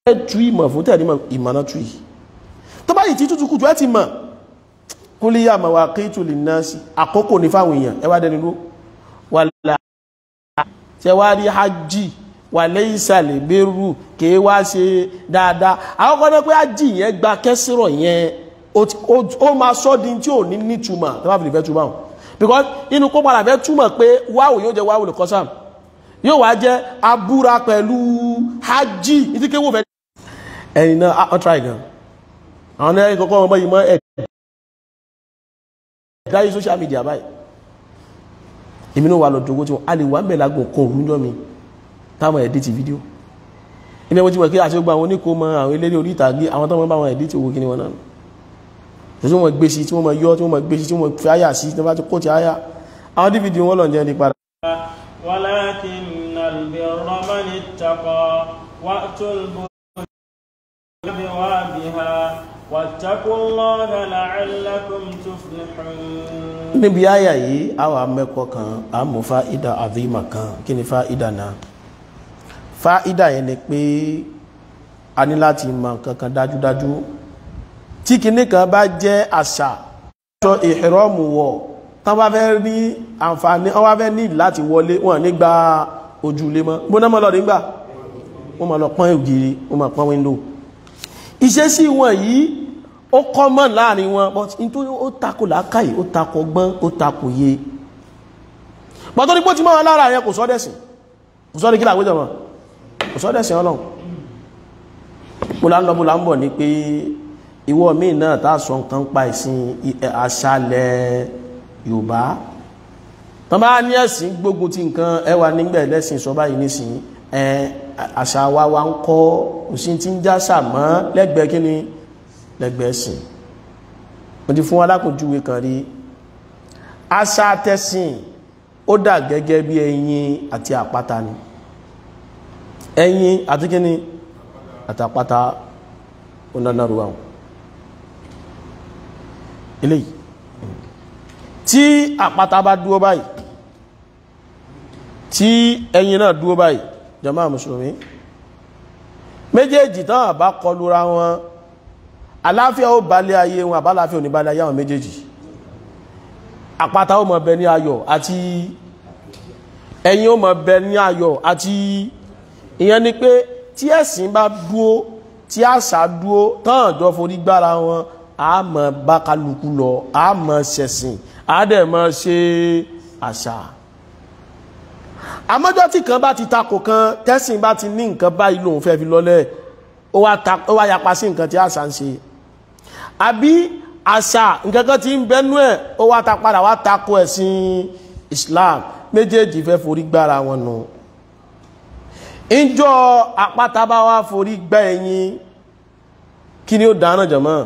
tú ìmọ̀ fún tẹ̀lé ìmọ̀nà tú yìí tó bá yìí tí tútù kùtù ẹ ti mọ̀ kó lè yà máa wà kí tù lè ná sí àkókò ní fáwọn èèyàn ẹ wá dẹni ló wà láà tẹ wá rí hajj wà lẹ́yìn ìsàlẹ̀ gbèrú kì í wá ṣe dáadáa àwọn kan náà pé hajj yẹn gba kẹsìrọ̀ yẹn ó máa sọ́ di tí ò ní nítumọ̀ tó bá fi lè fẹ́ túmọ̀ because inú kó padà fẹ́ túmọ̀ pé wáwò yóò jẹ́ wáwò lè kọ́sàm yóò wá jẹ́ abúra pẹ̀lú hajj ìdíkéwò fẹ́ ẹ̀yìn náà ọ́ try gan àwọn ẹ̀yìn kọ́kọ́ ọmọ yìí mọ́ ẹ̀ dáyé social media báyìí èmi náà wà lọ dògó tí wọ́n a lè wà ń bẹ̀ lágùn kan òun jọ mi táwọn ẹ̀dí ti fídíò ilé wọ́n ti wọ̀ kí àti gbogbo àwọn oníkó mọ àwọn eléré orí ìtàgé àwọn tó wọ́n bá wọn ẹ̀dí ti owó kí ni wọ́n náà tí wọ́n gbé sí tí wọ́n yọ tí wọ́n gbé sí tí wọ́n fi àyà sí tí wọ́n bá ti kó ti àyà àwọn dvd wọn lọ jẹ́ nípa ولكن البر من اتقى وأتوا البيوت بوابها واتقوا الله لعلكم تفلحون níbi àyà yìí àwọn amẹ́kọ̀ọ́ kan àmú fáìdà àdìmọ̀ kan kí ni fáìdà náà fáìdà yẹn ni pé a ní láti mọ̀ nǹkan kan dájúdájú tí kinní kan bá jẹ́ àṣà sọ ìhìrọ́mù wọ̀ tán bá fẹ́ rí àǹfààní wọ́n bá fẹ́ ní láti wọlé wọn nígbà ojúlé mọ́ gbóná mọ́ lọ nígbà wọ́n máa lọ pọ́n ògiri wọ́n máa pọ́n wíńdò ìṣesí wọn yìí ó kọ́mọ̀ láàrin wọn but nítorí ó takò làákàyè ó takò ọgbọ́n ó takò yé pọ̀tọ́ ní pọ́ ti máa lára yẹn kò sọ́dẹ̀sìn kò sọ́dẹ̀ kí làwé jọmọ́ kò sọ́dẹ̀sìn ọlọ́run mo là ń lọ mo là ń bọ̀ ní pé ìwọ míì náà tá a sọ nǹkan pa ìsìn àṣàlẹ̀ yorùbá tán bá ní ẹ̀sìn gbógun ti nǹkan ẹwà nígbẹ̀ lẹ́sìn sọ báyìí nísìn ẹ àṣà wa wa ń kọ́ òsín tí ń já sàmọ́ lẹ́gbẹ̀ẹ́ kí ni lẹ́gbẹ̀ẹ́ sìn mo ti fún alákòjúwe kan rí àṣà tẹ̀sìn ó dà gẹ́gẹ́ bí ẹyin àti àpáta ni ẹyin àti kí ni àtàpáta ó dáná ruwa eléyìí tí àpáta bá dúó báyìí tí ẹyin náà dúó báyìí jàmáà mùsùlùmí méjèèjì tán àbá kọlura wọn aláfíà ó balẹ̀ ayé wọn àbáláfíà ò ní balẹ̀ ayé àwọn méjèèjì àpáta ó mọ̀ bẹ ní ayọ̀ àti ẹyin ó mọ̀ bẹ ní ayọ̀ àti ìyẹn ni pé tí ẹ̀sìn bá dúó tí àṣà dúó tán àjọ forí gbára wọn a mọ̀ bá kálukú lọ a mọ̀ ṣẹ̀sìn a dẹ̀ mọ̀ ṣe àṣà àmọ́jọ́ tí kan bá ti takò kan tẹ́sìn bá ti ní nǹkan báyìí lòun fẹ́ fi lọ́lẹ̀ ó wá yapa sí nǹkan tí àṣà ń ṣe àbí àṣà nǹkan kan tí ń bẹnú ẹ̀ ó wá ta padà wá takò ẹ̀sìn Islam méjèèjì fẹ́ forí gbára wọn nù ìjọ àpáta bá wá forí gbá ẹyin kí ni ó dáná jọmọ́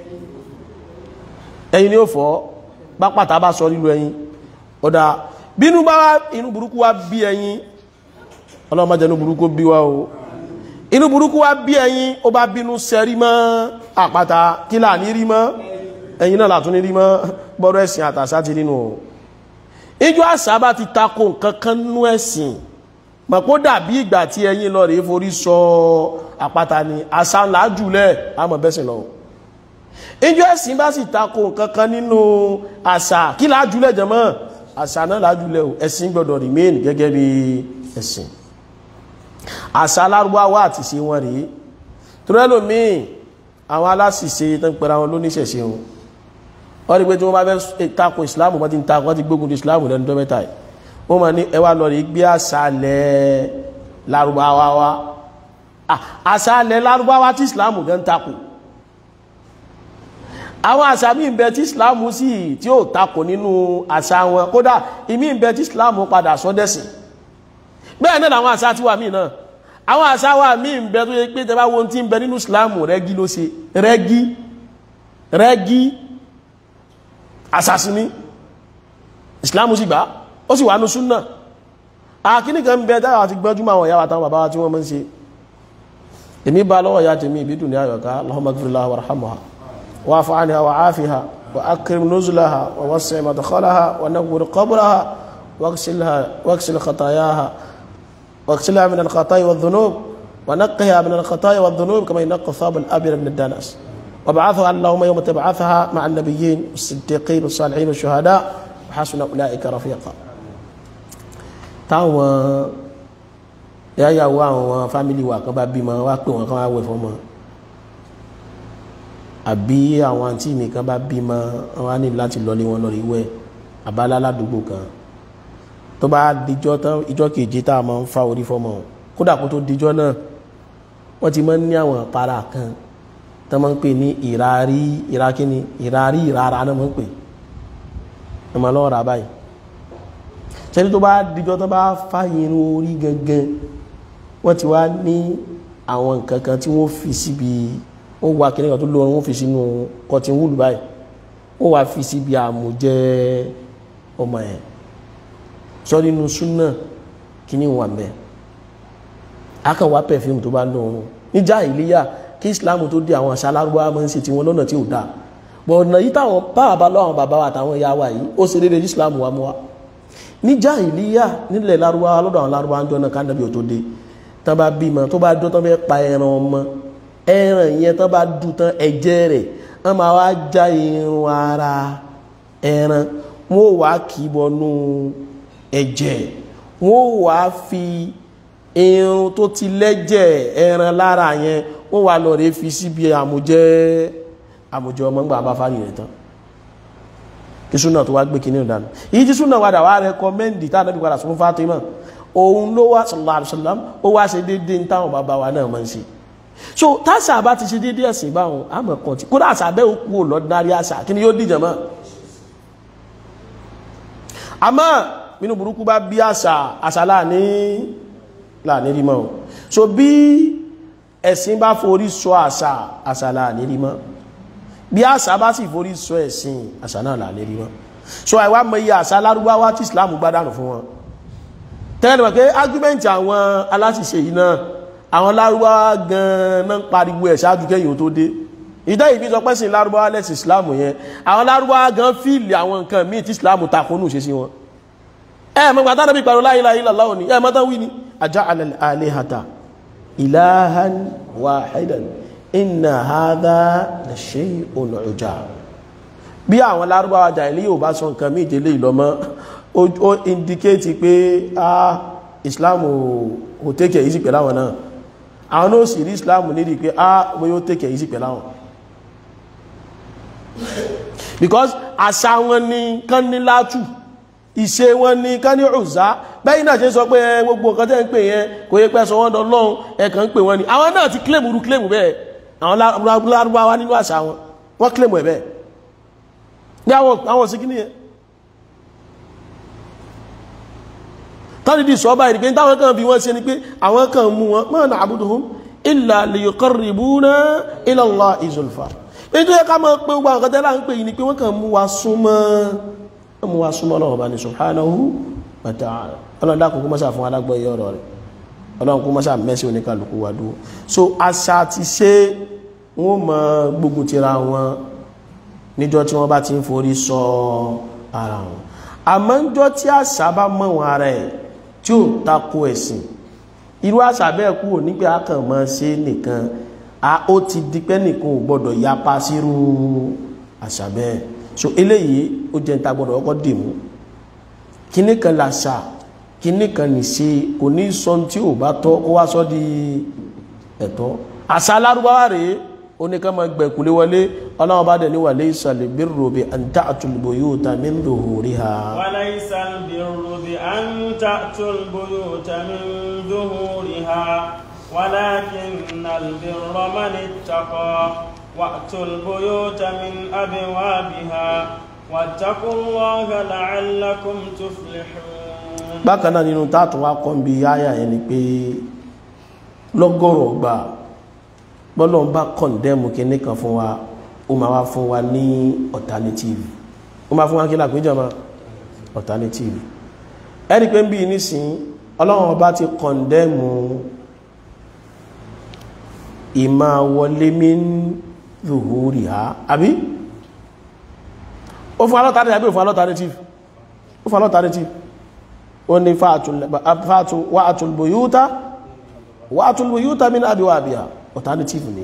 ẹyin ni ó fọ́ pápátá bá sọ nílùú ẹyin ọ̀dá bínú bá wá inú burúkú wá bí ẹyin ọlọ́mọdé inú burúkú bí wá o inú burúkú wá bí ẹyin ó bá bínú sẹ́rí mọ́ àpáta kí là ní rí mọ́ ẹyin náà látún ní rí mọ́ bọ́rọ̀ ẹ̀sìn àtàṣà ti nínú o ìjọ àṣà bá ti tako nǹkan kan nú ẹ̀sìn mọ̀pọ̀ dàbí ìgbà tí ẹyin lọ rèé forí sọ àpáta ni àṣà ńlá jùlẹ̀ àmọ̀ bẹ́sìn lọ ìjọ ẹ̀sìn bá sì tako nǹkan kan nínú àṣà kí là jùlẹ̀ jẹ́mọ́ àṣà náà là jùlẹ̀ o ẹ̀sìn gbọ́dọ̀ remain gẹ́gẹ́ bí ẹ̀sìn àṣà alárúbáwá àti ṣe wọn rèé torí ẹlòmíì àwọn aláṣìṣe tó ń pẹ̀rọ àwọn lóníṣẹ̀ṣe wọn wọ́n rí pé tí wọ́n bá fẹ́ tako ìsìláàmù wọ́n ti ń tako wọ́n ti gbógun ti ìsìláàmù lẹ́nu tó mẹ́ta yìí wọ́n máa ní ẹwà lọ rí gbé àṣàlẹ̀ lárúbáwá wá àṣàlẹ̀ lárúbáwá tí ìsìláàmù gan tako àwọn àṣà míì bẹ tí ìsìláàmù sì tí ó tako nínú àṣà wọn kódà ìmí bẹ tí ìsìláàmù padà sọdẹ́sìn bẹ́ẹ̀ náà làwọn àṣà tiwa míì náà àwọn àṣà wa míì bẹ tó yẹ pé tẹ bá wo ti ń bẹ nínú ìsìláàmù rẹ́gí ló ṣe rẹ́gí rẹ́gí àṣàṣì ní ìsìláàmù sì gbà ó sì wà ní súnnà àkíní kan bẹ dára àti gbọ́júmọ̀ àwọn ìyáwà táwọn bàbá tí wọ́n mọ́ ń ṣe èmi bá lọ́wọ́ ya tèmi ìbídùn ní àyọ̀ká Allahumma ighfir laha warhamha wa'fu anha wa'afiha wa akrim nuzulaha wa wasi' madkhalaha wa nawwir qabraha waghsilha waghsil khatayaha waghsilha min al-khata'i wadh-dhunub ونقها من الخطايا والذنوب كما ينقى الثوب الابيض من الدنس وبعثها اللهم يوم تبعثها مع النبيين والصديقين والصالحين والشهداء وحسن اولئك رفيقا táwọn yáyàwó àwọn fámìlì wa kan bá bímọ wá pè wọn kan wá wẹ̀ fọ́mọ àbí àwọn àǹtí mi kan bá bímọ wọn á ní láti lọlé wọn lọ rí wẹ̀ àbálá ládùúgbò kan tó bá dijọ́ tán ìjọ́ kejì tá a máa ń fa orí fọ́mọ kódà kó tó dijọ́ náà wọ́n ti máa ń ní àwọn para kan tó máa ń pè ní ìrarí ìrakíní ìrarí ìrara náà máa ń pè ẹ máa lọ́ọ́ ra báyìí sẹ́ni tó bá dijọ́ tó bá fa irun orí gangan wọ́n ti wá ní àwọn nǹkan kan tí wọ́n fi síbi wọ́n wá kíní kan tó lóorun wọ́n fi sínú cotton wool báyìí wọ́n wá fi síbi àmújẹ́ ọmọ ẹ̀ sọ nínú súnà kíní wà mẹ́ akàn wá perfume tó bá lóorun níjà ìléyà kí Islam tó dé àwọn àṣà alárúbáwá máa ń ṣe tiwọn lọ́nà tí ò dáa bọ̀ ọ̀nà yìí táwọn bá bá lọ́wọ́ bàbá wa àtàwọn ìyá wa yìí ó ṣe déédéé Islam wa mú wa ní jahiliya nílẹ̀ lárúbáwá lọ́dọ̀ àwọn lárúbáwá ń jọ náà kánàbí ò tó dé tán bá bímọ tó bá dún tán fẹ́ pa ẹran ọmọ ẹran yẹn tán bá dùn tán ẹ̀jẹ̀ rẹ̀ wọ́n máa wá já irun ara ẹran wọ́n wá kì í bọnú ẹ̀jẹ̀ wọ́n wá fi irun tó ti lẹ́jẹ̀ ẹran lára yẹn wọ́n wá lọ rẹ̀ fi síbi àmújẹ́ àmújẹ́ ọmọ ńgbà bá fárí rẹ̀ tán kí súnà tó wá gbé kí ní ìdánù èyí tí súnà wádà wá rẹkọmẹ́ndì tá ànábì padà sún Fátímà òun ló wá sallallahu alaihi wasallam ó wá ṣe dédé ní táwọn bàbá wa náà máa ń ṣe so táṣà bá ti ṣe dédé ẹ̀sìn báwọn àmọ̀ kan tí kódà àṣà bẹ́ẹ̀ ó kú ò lọ́dínárì àṣà kí ni yóò dìjọ mọ́ àmọ́ nínú burúkú bá bí àṣà àṣà láàní láàní rí mọ́ so bí ẹ̀sìn bá forí sọ àṣà àṣà láàní rí mọ́ bí àṣà bá sì forí sọ ẹ̀sìn àṣà náà là lérí wọn so àìwá mọ iye àṣà lárúbáwá tí islam gbádànù fún wọn tẹ́lẹ̀ mọ̀ pé ágúmẹ́ǹtì àwọn aláṣìṣe yìí náà àwọn lárúbáwá gan-an náà pariwo ẹ̀ ṣáájú kẹ́yìn tó dé ìdá ìbí sọ pẹ́sìn lárúbáwá lẹ́sìn islam yẹn àwọn lárúbáwá gan fíìlì àwọn nǹkan míì tí islam takónú ṣe sí wọn ẹ mọ̀ gbàtà náà bí pariwo la ilaha illallah ni ẹ mọ̀ tán wí ni aja'ala al-alihata ilahan wahidan inna hadha la shay'un ujab bí àwọn lárúbáwá jàìlì yóò bá sọ nǹkan mí ìdílé ìlọ́mọ́ ó indicate pé a islam ò tẹ́kẹ̀ yìí sí pẹ̀lú àwọn náà àwọn náà sì rí islam nídi pé a wọ́n yóò tẹ́kẹ̀ yìí sí pẹ̀lú àwọn because àṣà wọn ni kán ní látù ìṣe wọn ni kán ní ọ̀zá bẹ́yìn náà ṣe sọ pé gbogbo nǹkan tẹ́ ń pè yẹn kò yẹ pẹ́ sọ wọ́n dọ́lọ́run ẹ̀kàn ń pè wọ́n ni àwọn náà ti claim rú claim bẹ́ẹ̀ àwọn lárúbáwá nínú àṣà wọn wọ́n claim ẹ̀ bẹ́ẹ̀ ní àwọn òsìkí ní ẹ tọ́lìdì sọ́bà ìrìpé táwọn kan bí wọ́n ṣe ni pé àwọn kan mú wọn ma na'buduhum illa liyuqarribuna ila Allahi zulfa ní tó yẹ ká mọ́ pé gbogbo àwọn kẹtẹ́lá ń pè yìí ni pé wọ́n kàn mú wa súnmọ́ mú wa súnmọ́ lọ́wọ́ bá ní subhanahu wa ta'ala ọlọ́dà kò kó mọ́sà fún alágbọ́ iye ọ̀rọ̀ rẹ̀ ọlọ́run kó mọ́sà mẹ́sí oníkàlùkù wa dúró so àṣà ti ṣe wọ́n mọ gbógun tira wọn níjọ́ tí wọ́n bá ti ń forí sọ ara wọn àmọ́ níjọ́ tí àṣà bá mọ̀ wọn ara ẹ̀ tí ó tako ẹ̀sìn irú àṣà bẹ́ẹ̀ kú ò nígbà kàn mọ́ ṣe nìkan a ó ti di pé nìkan ò gbọ́dọ̀ yapa sírú àṣà bẹ́ẹ̀ so eléyìí ó jẹ́ níta gbọ́dọ̀ ọkọ̀ dì mú kíní kan làṣà kíní kan nìṣe kò ní sọ tí ò bá tọ́ kó wá sọ di ẹ̀tọ́ àṣà alárúbáwá rèé oníkan ma gbẹ̀kúlé wọlé ọlọ́wọ́ bá dẹ̀ ní wà laysa al-birru bi an ta'tul buyuta min zuhuriha wa laysa al-birru bi an ta'tul buyuta min zuhuriha walakinna al-birra man ittaqa wa'tul buyuta min abwabiha wattaqullaha la'allakum tuflihun bákan náà nínú táàtù wá kọ́ bí áyà yẹn ni pé lọ́gọ́rọ̀ gbà bọ́lọ̀ ń bá kọ̀ndẹ́mù kí ní kan fún wa ó ma wá fún wa ní alternative ó ma fún wa kí lápéjọ ma alternative ẹni pé ń bí nísìn ọlọ́run ọba ti kọ̀ndẹ́mù ìmá wọlé min zuhuriha àbí ó fún alọ́tàrí àbí ó fún alternative ó fún alternative ó ní fàátù wa'atul buyuta wa'tul buyuta min abwabiha alternative ni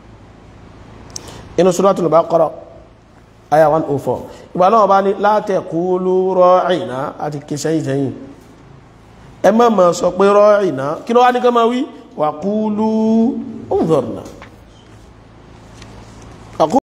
inú suratul Baqara aya 104 ìgbà náà bá ní la taqulu ra'ina àti kìsẹ́yìn sẹ́yìn ẹ má ma sọ pé ra'ina kí ló wá ní ká máa wí wa qulu unzurna